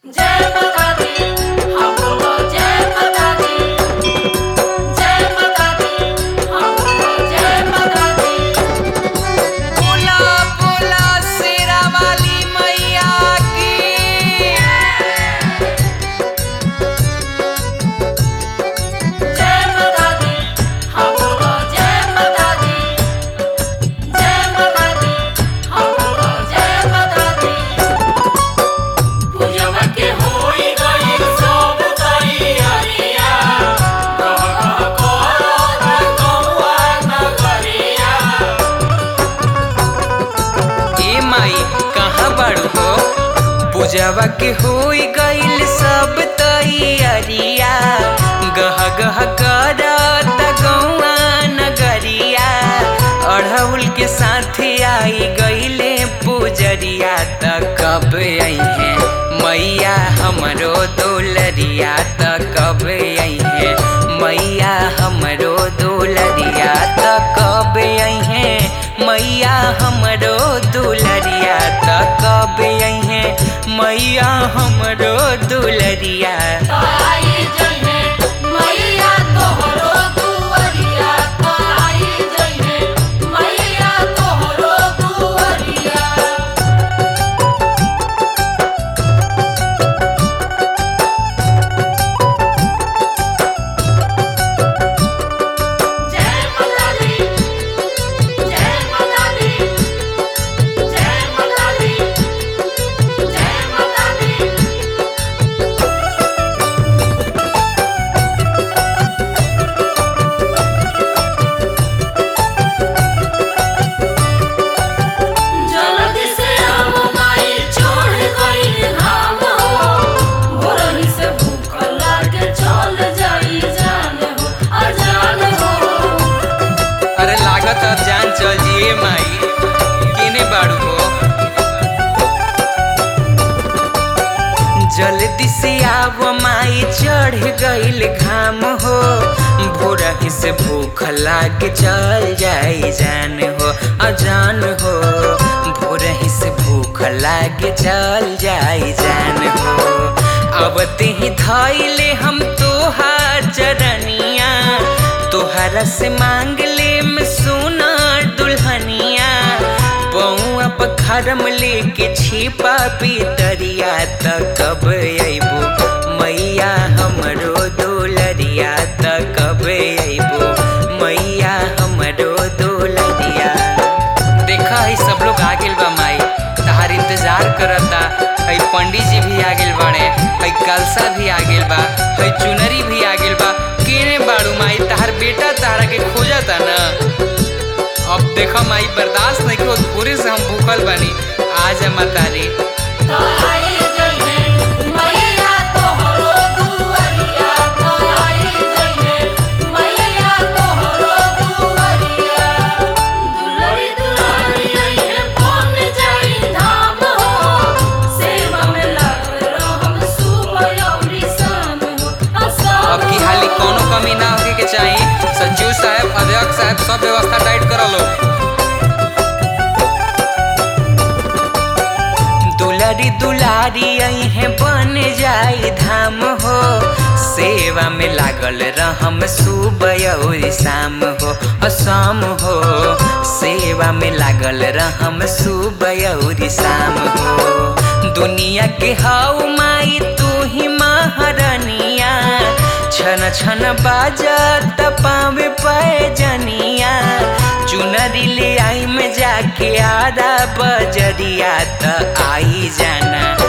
जय माता दी हम बोलो जय माता दी जय माता दी हम बोलो जय माता दी बोला बोला शेरा वाली मैया की जय माता दी हम बोलो जय माता दी जय माता दी हम बोलो जय माता दी पूजवा के होई गई सब तैयारिया कह कह करो गौआ नगरिया ए माई कहाँ बाड़ू हो पूजवा के होई गइल सब तैयारिया गह गह करत गौआ नगरिया अढ़ौल के साथ आई गइले पूजरिया त कब अइहे मैया हमरो दुलरिया त कब अइहे मैया हमरो दुलरिया त कब अइहे मैया हमरो दुलरिया त कब अइहे मैया हमरो दुलरिया आई जइने मैया तोहरो दुआरिया आई जइने मैया तोहरो दुआरिया जय माता दी जय माता दी जय माता दी जय माता दी जल्दी से हम माई छोड़ गई धाम हो भोरही से भूख लागे चल जाई जान हो अजान हो अरे लागत अब जान चल जिए माई केने बाड़ू हो जल्दी से आव माई चढ़ गइल घाम हो भोरही से भूख लाग चल जाई जान हो अजान हो भोरही से भूख लाग चल जाई जान हो अबते ही धैले हम तोहार चरनिया तोहरा से मांग ले में सोना दुल्हनिया पौआ पखरम लेके छिपा पितरिया त कब अइबो मैया हमरो दुलरिया त कब अइबो मैया हमरो दुलरिया देखा है सब लोग आ गेल बा माई तहार इंतजार करता है पंडित जी भी आ गेल बाड़े है कलसा भी आ गेल बा है चुनरी भी आ गेल बा केने बाड़ू माई तहार बेटा तहरा के खोजता ना अब देखा माई बर्दाश्त नहीं हो पूरे से हम भूखल बानी आज मतारी तो आई जइने मैया तोहरो दुआरिया तो आई जइने मैया तोहरो दुआरिया दुलरी दुलारी है कौन जाई धाम हो सेवा में लागल रहम सुबह अउरी शाम हो असाम अब की हाली कोनो कमी ना होके के चाहिए सचिव साहब अध्यक्ष साहब सब व्यवस्था टाइट कर लो दुलारी दुलारी है बन जाई धाम हो सेवा में लागल रहम सुबह और शाम हो असाम हो सेवा में लागल रहम सुबह और शाम हो दुनिया के हाउ माई तू ही महारानिया छन छन बाजत पावे पैजनिया चुनरी ले आई में जाके आरा बजरिया त आई जाना